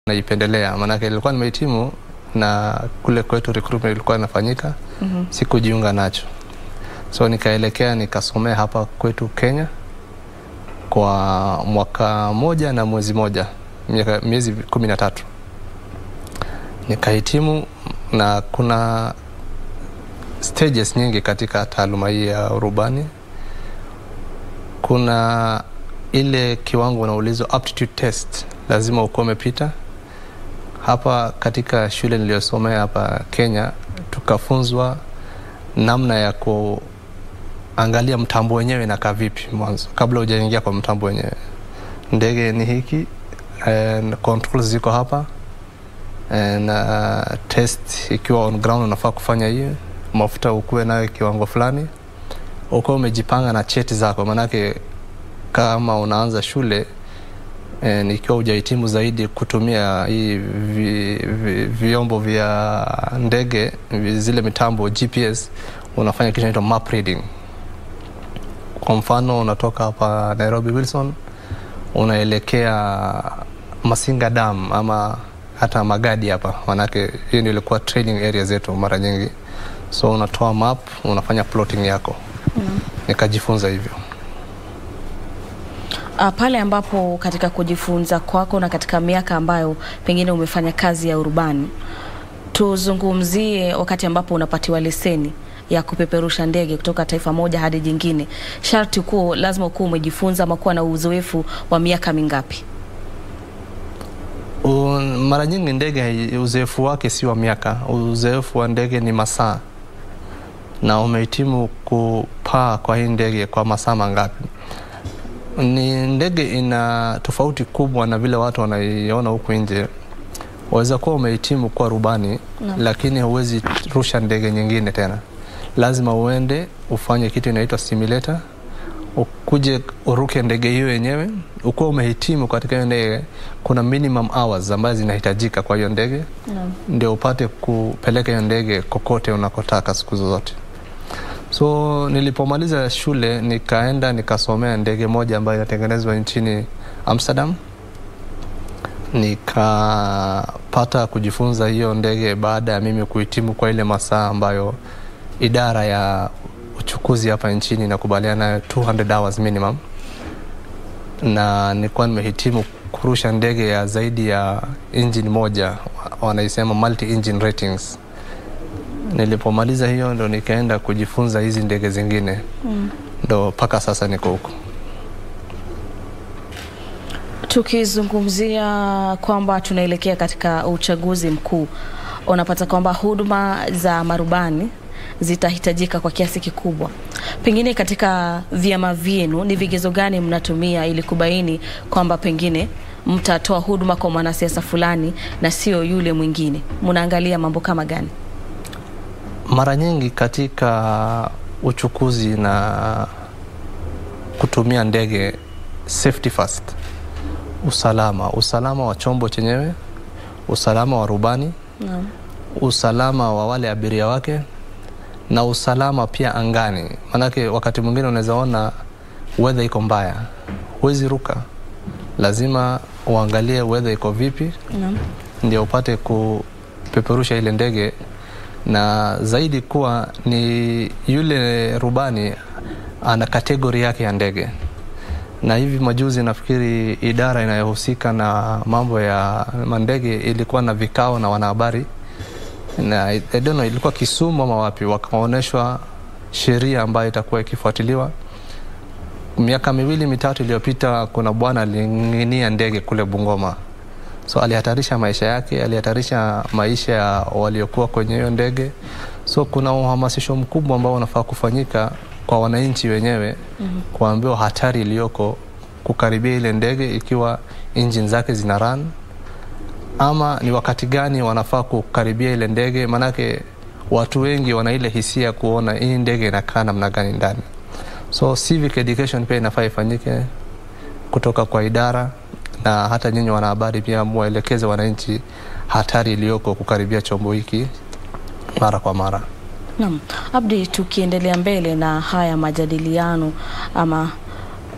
naipendelea, maanake ilikuwa nimehitimu na kule kwetu recruitment ilikuwa inafanyika Mhm. sikujiunga nacho, so nikaelekea nikasomea hapa kwetu Kenya kwa mwaka moja na mwezi moja, miaka- miezi kumi na tatu nikahitimu, na kuna stages nyingi katika taaluma hii ya urubani. Kuna ile kiwango unaulizwa aptitude test, lazima ukuwa umepita hapa katika shule niliyosomea hapa Kenya, tukafunzwa namna ya kuangalia mtambo wenyewe inakaa vipi mwanzo, kabla hujaingia kwa mtambo wenyewe. Ndege ni hiki, and controls ziko hapa eh, na test ikiwa on ground unafaa kufanya hiyo, mafuta ukuwe nayo kiwango fulani, ukuwe umejipanga na cheti zako, maanake kama unaanza shule eh, ikiwa hujahitimu zaidi kutumia hii vi, vi, vyombo vya ndege vi- zile mitambo GPS, unafanya kitu inaitwa map reading. Kwa mfano unatoka hapa Nairobi Wilson unaelekea Masinga Dam ama hata Magadi hapa, manake hiyo ndio ilikuwa training area zetu mara nyingi, so unatoa map unafanya plotting yako. Nikajifunza hivyo. Ah, pale ambapo katika kujifunza kwako na katika miaka ambayo pengine umefanya kazi ya urubani, tuzungumzie wakati ambapo unapatiwa leseni ya kupeperusha ndege kutoka taifa moja hadi jingine, sharti kuwa lazima ukuwa umejifunza ama kuwa na uzoefu wa miaka mingapi? Un- mara nyingi ndege hai- uzoefu wake si wa miaka, uzoefu wa ndege ni masaa, na umehitimu kupaa kwa hii ndege kwa masaa mangapi? Ni ndege ina tofauti kubwa na vile watu wanaiona huku nje. Waweza kuwa umehitimu kuwa rubani Naam. lakini huwezi rusha ndege nyingine tena, lazima uende ufanye kitu inaitwa simulator ukuje uruke ndege hiyo yenyewe. Ukuwa umehitimu katika hiyo ndege, kuna minimum hours ambazo zinahitajika kwa hiyo ndege Naam. ndio upate kupeleka hiyo ndege kokote unakotaka siku zozote. So nilipomaliza shule nikaenda nikasomea ndege moja ambayo inatengenezwa nchini Amsterdam. Nikapata kujifunza hiyo ndege baada ya mimi kuhitimu kwa ile masaa ambayo idara ya uchukuzi hapa nchini inakubaliana nayo 200 hours minimum, na nilikuwa nimehitimu kurusha ndege ya zaidi ya engine moja, wanaisema multi engine ratings. Nilipomaliza hiyo ndo nikaenda kujifunza hizi ndege zingine, ndo mpaka sasa niko huko. Tukizungumzia kwamba tunaelekea katika uchaguzi mkuu, unapata kwamba huduma za marubani zitahitajika kwa kiasi kikubwa. Pengine katika vyama vyenu ni vigezo gani mnatumia ili kubaini kwamba pengine mtatoa huduma kwa mwanasiasa fulani na sio yule mwingine? Mnaangalia mambo kama gani? Mara nyingi katika uchukuzi na kutumia ndege, safety first, usalama, usalama wa chombo chenyewe, usalama wa rubani, Naam. usalama wa wale abiria wake na usalama pia angani. Maanake wakati mwingine unaweza ona weather iko mbaya, huwezi ruka, lazima uangalie weather iko vipi Naam. ndio upate kupeperusha ile ndege, na zaidi kuwa ni yule rubani ana kategori yake ya ndege. Na hivi majuzi nafikiri idara inayohusika na mambo ya mandege ilikuwa na vikao na wanahabari na I I don't know, ilikuwa Kisumu ama wapi, wakaonyeshwa sheria ambayo itakuwa ikifuatiliwa. Miaka miwili mitatu iliyopita, kuna bwana aling'inia ndege kule Bungoma, so alihatarisha maisha yake, alihatarisha maisha ya waliokuwa kwenye hiyo ndege. So kuna uhamasisho mkubwa ambao unafaa kufanyika kwa wananchi wenyewe mm-hmm. kuambiwa hatari iliyoko kukaribia ile ndege ikiwa engine zake zina run ama ni wakati gani wanafaa kukaribia ile ndege, maanake watu wengi wana ile hisia kuona hii ndege inakaa namna gani ndani. So civic education pia inafaa ifanyike kutoka kwa idara, na hata nyinyi wanahabari pia muwaelekeze wananchi hatari iliyoko kukaribia chombo hiki mara kwa mara. Naam, Abdi, tukiendelea mbele na haya majadiliano ama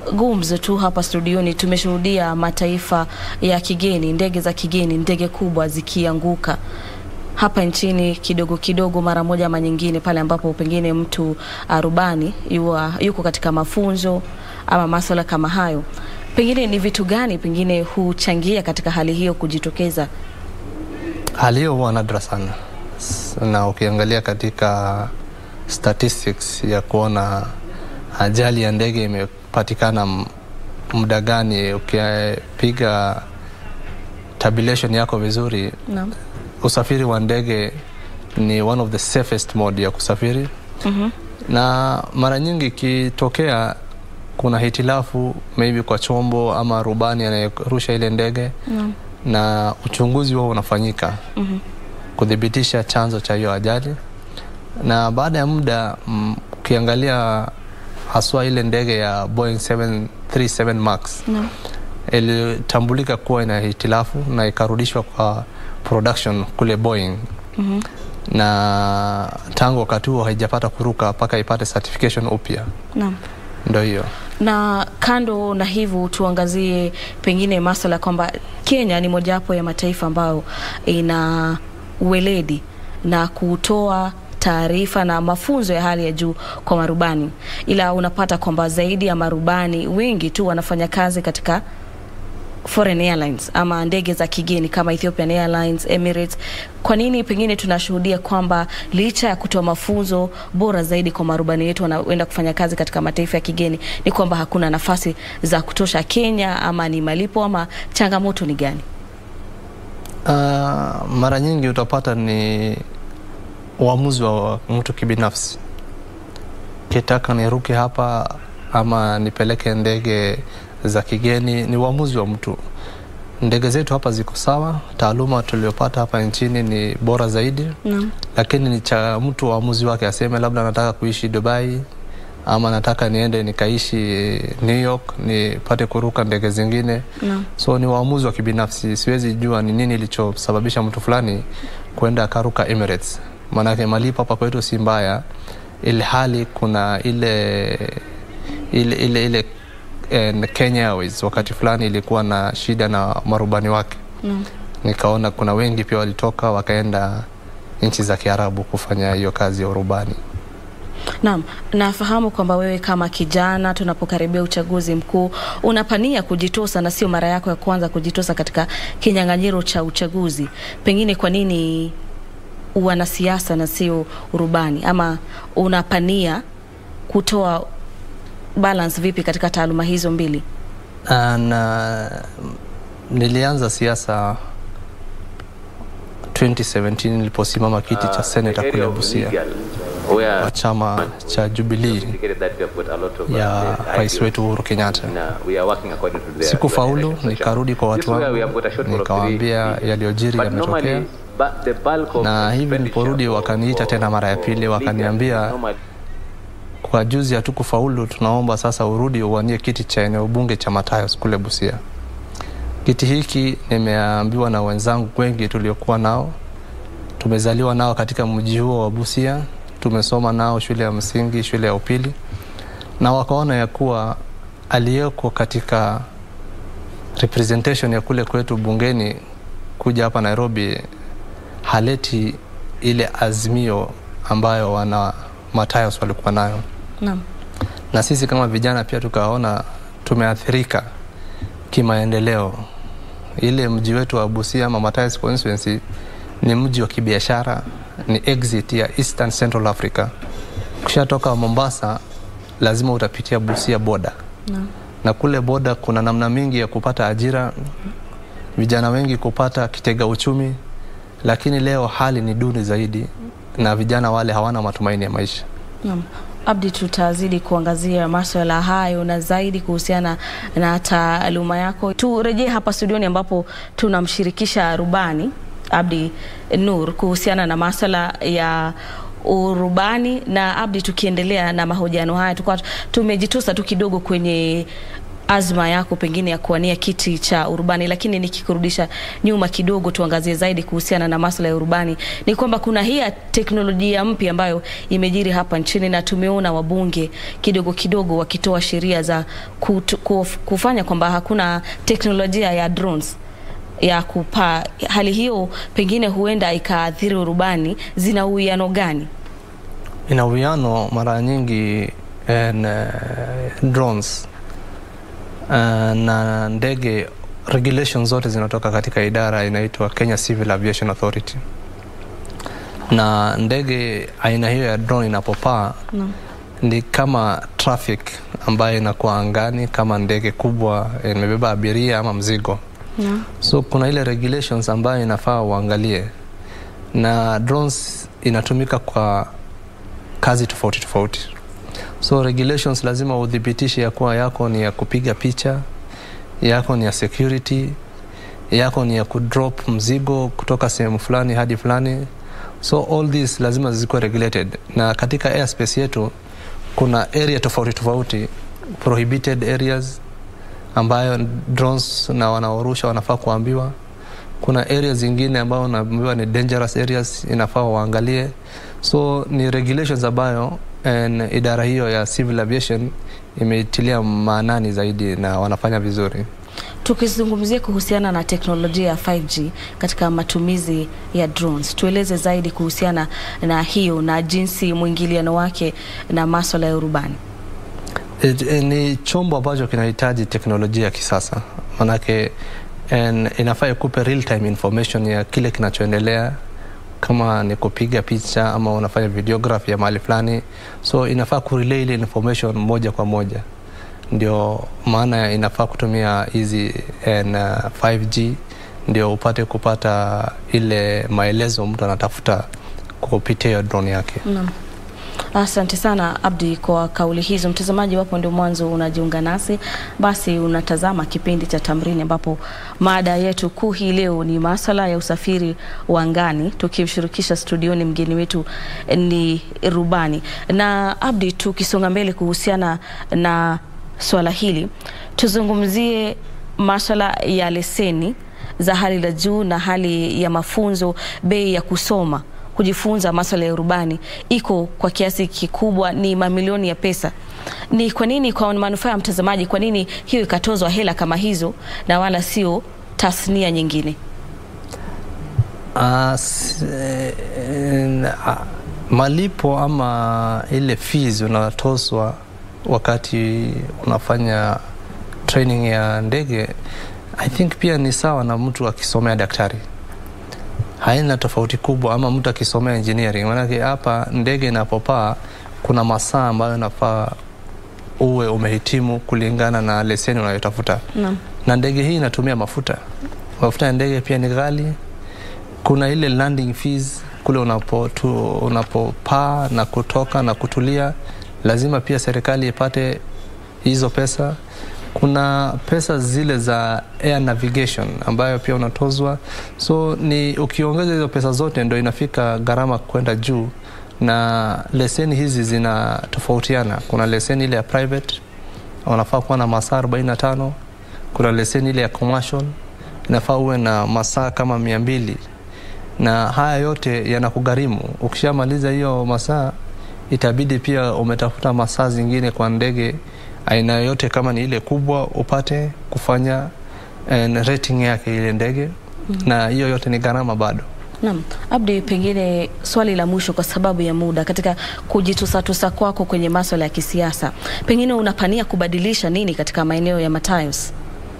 gumzo tu hapa studioni, tumeshuhudia mataifa ya kigeni, ndege za kigeni, ndege kubwa zikianguka hapa nchini kidogo kidogo, mara moja ama nyingine, pale ambapo pengine mtu arubani yuwa, yuko katika mafunzo ama masuala kama hayo. Pengine ni vitu gani pengine huchangia katika hali hiyo kujitokeza? Hali hiyo huwa nadra sana, S- na ukiangalia katika statistics ya kuona ajali ya ndege imepatikana m- muda gani, ukipiga tabulation yako vizuri, Naam. usafiri wa ndege ni one of the safest mode ya kusafiri Mhm. na mara nyingi ikitokea kuna hitilafu maybe kwa chombo ama rubani anayerusha ile ndege Naam. na uchunguzi huo unafanyika Mhm. kuthibitisha chanzo cha hiyo ajali na baada ya muda mm, ukiangalia haswa ile ndege ya Boeing 737 Max Naam. ilitambulika kuwa ina hitilafu na ikarudishwa kwa production kule Boeing Mhm. na tangu wakati huo haijapata kuruka mpaka ipate certification upya. Naam. Ndo hiyo na kando na hivyo tuangazie pengine maswala kwamba Kenya ni mojawapo ya mataifa ambayo ina uweledi na kutoa taarifa na mafunzo ya hali ya juu kwa marubani, ila unapata kwamba zaidi ya marubani wengi tu wanafanya kazi katika foreign airlines ama ndege za kigeni kama Ethiopian Airlines, Emirates. Kwa nini pengine tunashuhudia kwamba licha ya kutoa mafunzo bora zaidi kwa marubani wetu wanaoenda kufanya kazi katika mataifa ya kigeni ni kwamba hakuna nafasi za kutosha Kenya, ama ni malipo ama changamoto ni gani? uh, mara nyingi utapata ni uamuzi wa mtu kibinafsi, kitaka niruke hapa ama nipeleke ndege za kigeni, ni uamuzi wa mtu. Ndege zetu hapa ziko sawa, taaluma tuliopata hapa nchini ni bora zaidi, Naam. lakini ni cha mtu uamuzi wake, aseme labda nataka kuishi Dubai ama nataka niende nikaishi New York nipate kuruka ndege zingine. Naam. So ni uamuzi wa kibinafsi, siwezi jua ni nini ilichosababisha mtu fulani kwenda akaruka Emirates. Maanake malipo hapa kwetu si mbaya, ili hali kuna ile ile ile, ile eh, Kenya Airways wakati fulani ilikuwa na shida na marubani wake. Naam. Nikaona kuna wengi pia walitoka wakaenda nchi za Kiarabu kufanya hiyo kazi ya urubani. Naam, nafahamu kwamba wewe kama kijana, tunapokaribia uchaguzi mkuu, unapania kujitosa na sio mara yako ya kwanza kujitosa katika kinyang'anyiro cha uchaguzi. Pengine kwa nini wanasiasa na sio urubani, ama unapania kutoa balance vipi katika taaluma hizo mbili? na nilianza siasa 2017 niliposimama kiti cha seneta kule Busia wa chama cha Jubilee ya rais wetu Uhuru Kenyatta. Sikufaulu, nikarudi kwa watu wangu, nikawaambia yaliyojiri yametokea, na hivi niliporudi wakaniita tena mara ya pili, wakaniambia kwa juzi hatukufaulu, tunaomba sasa urudi uwanie kiti cha eneo bunge cha Matayos kule Busia. Kiti hiki nimeambiwa na wenzangu wengi tuliokuwa nao, tumezaliwa nao katika mji huo wa Busia, tumesoma nao shule ya msingi, shule ya upili, na wakaona ya kuwa aliyeko katika representation ya kule kwetu bungeni kuja hapa Nairobi haleti ile azimio ambayo wana Matayos walikuwa nayo Naam. na sisi kama vijana pia tukaona tumeathirika kimaendeleo. Ile mji wetu wa Busia ama Matayos constituency ni mji wa kibiashara, ni exit ya Eastern Central Africa. Ukishatoka Mombasa lazima utapitia Busia boda, Naam. na kule boda kuna namna mingi ya kupata ajira, vijana wengi kupata kitega uchumi, lakini leo hali ni duni zaidi na vijana wale hawana matumaini ya maisha. Naam. Abdi, tutazidi kuangazia maswala hayo na zaidi kuhusiana na taaluma yako. Turejee hapa studioni ambapo tunamshirikisha rubani Abdi Nur kuhusiana na maswala ya urubani. Na Abdi, tukiendelea na mahojiano haya, tulikuwa tumejitosa tu kidogo kwenye azma yako pengine ya kuwania kiti cha urubani, lakini nikikurudisha nyuma kidogo, tuangazie zaidi kuhusiana na masuala ya urubani, ni kwamba kuna hii ya teknolojia mpya ambayo imejiri hapa nchini na tumeona wabunge kidogo kidogo wakitoa sheria za kutu, kuf, kufanya kwamba hakuna teknolojia ya drones ya kupaa. Hali hiyo pengine huenda ikaathiri urubani. Zina uwiano gani? ina uwiano mara nyingi en, uh, drones uh, na ndege regulations zote zinatoka katika idara inaitwa Kenya Civil Aviation Authority na ndege aina hiyo ya drone inapopaa No. ni kama traffic ambayo inakuwa angani kama ndege kubwa imebeba abiria ama mzigo No. so kuna ile regulations ambayo inafaa uangalie na drones inatumika kwa kazi tofauti tofauti so regulations lazima udhibitishe ya kuwa yako ni ya kupiga picha yako ni ya security yako ni ya kudrop mzigo kutoka sehemu fulani hadi fulani so all this lazima zikuwe regulated na katika airspace yetu kuna area tofauti tofauti prohibited areas ambayo drones na wanaorusha wanafaa kuambiwa kuna areas zingine ambayo unaambiwa ni dangerous areas inafaa waangalie so ni regulations ambayo en, idara hiyo ya civil aviation imeitilia maanani zaidi na wanafanya vizuri Tukizungumzia kuhusiana na teknolojia ya 5G katika matumizi ya drones, tueleze zaidi kuhusiana na hiyo na jinsi mwingiliano wake na maswala ya urubani. It, eh, ni chombo ambacho kinahitaji teknolojia ya kisasa manake en, inafaa ikupe real time information ya kile kinachoendelea kama ni kupiga picha ama unafanya videography ya mahali fulani so inafaa kurelay ile information moja kwa moja ndio maana inafaa kutumia hizi en, uh, 5g ndio upate kupata ile maelezo mtu anatafuta kupitia hiyo drone yake Naam. Asante sana Abdi kwa kauli hizo. Mtazamaji wapo ndio mwanzo unajiunga nasi, basi unatazama kipindi cha Tamrini ambapo mada yetu kuu hii leo ni maswala ya usafiri wa angani, tukimshirikisha studioni mgeni wetu ni rubani. Na Abdi, tukisonga mbele kuhusiana na swala hili, tuzungumzie maswala ya leseni za hali la juu na hali ya mafunzo, bei ya kusoma kujifunza maswala ya urubani iko kwa kiasi kikubwa ni mamilioni ya pesa. Ni kwa nini, kwa manufaa ya mtazamaji, kwa nini hiyo ikatozwa hela kama hizo na wala sio tasnia nyingine? Uh, s- eh, uh, malipo ama ile fees unatozwa wakati unafanya training ya ndege I think pia ni sawa na mtu akisomea daktari haina tofauti kubwa ama mtu akisomea engineering manake hapa ndege inapopaa kuna masaa ambayo nafaa uwe umehitimu kulingana na leseni unayotafuta Naam. na ndege hii inatumia mafuta mafuta ya ndege pia ni ghali kuna ile landing fees kule unapo tu, unapopaa na kutoka na kutulia lazima pia serikali ipate hizo pesa kuna pesa zile za air navigation ambayo pia unatozwa so ni ukiongeza hizo pesa zote ndo inafika gharama kwenda juu na leseni hizi zinatofautiana kuna leseni ile ya private unafaa kuwa na masaa 45 kuna leseni ile ya commercial inafaa uwe na masaa kama mia mbili na haya yote yanakugharimu ukishamaliza hiyo masaa itabidi pia umetafuta masaa zingine kwa ndege aina yoyote kama ni ile kubwa upate kufanya eh, rating yake ile ndege mm-hmm. na hiyo yote ni gharama bado Naam, Abdi, pengine swali la mwisho kwa sababu ya muda, katika kujitusatusa kwako kwenye maswala ya kisiasa, pengine unapania kubadilisha nini katika maeneo ya Matayos?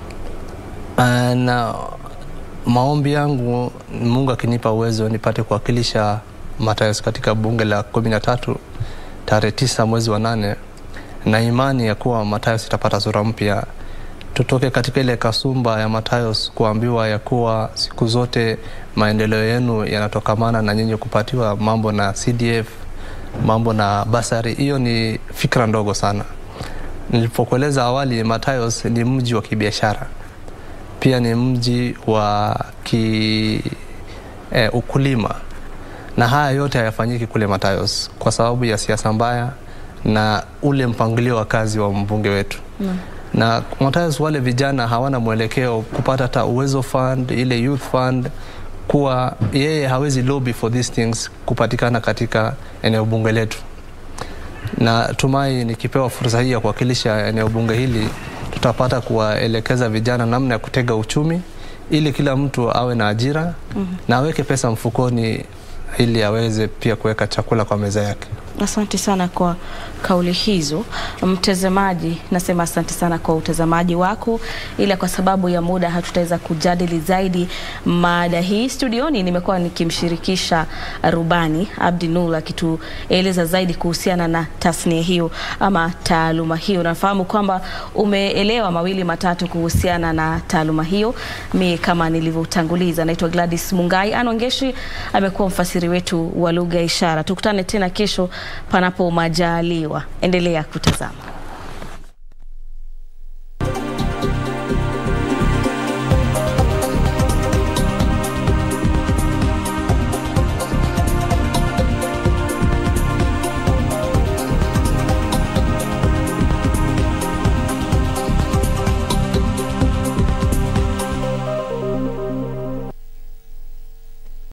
Uh, na maombi yangu Mungu akinipa uwezo nipate kuwakilisha Matayos katika bunge la kumi na tatu tarehe tisa mwezi wa nane na imani ya kuwa Matayos itapata sura mpya tutoke katika ile kasumba ya Matayos kuambiwa ya kuwa siku zote maendeleo yenu yanatokamana na nyinyi kupatiwa mambo na CDF mambo na basari hiyo ni fikra ndogo sana nilipokueleza awali Matayos ni mji wa kibiashara pia ni mji wa ki eh, ukulima na haya yote hayafanyiki kule Matayos kwa sababu ya siasa mbaya na ule mpangilio wa kazi wa mbunge wetu Naam. na sometimes wale vijana hawana mwelekeo kupata hata uwezo fund ile youth fund kuwa yeye hawezi lobby for these things kupatikana katika eneo bunge letu na tumai nikipewa fursa hii ya kuwakilisha eneo bunge hili tutapata kuwaelekeza vijana namna ya kutega uchumi ili kila mtu awe na ajira mm-hmm. na aweke pesa mfukoni ili aweze pia kuweka chakula kwa meza yake Asante sana kwa kauli hizo. Mtazamaji, nasema asante sana kwa utazamaji wako, ila kwa sababu ya muda hatutaweza kujadili zaidi mada hii. Studioni nimekuwa nikimshirikisha rubani Abdi Nur akitueleza zaidi kuhusiana na tasnia hiyo ama taaluma hiyo. Nafahamu kwamba umeelewa mawili matatu kuhusiana na taaluma hiyo. Mi kama nilivyotanguliza, naitwa Gladys Mungai. Anongeshi amekuwa mfasiri wetu wa lugha ya ishara. Tukutane tena kesho panapo majaliwa. Endelea kutazama.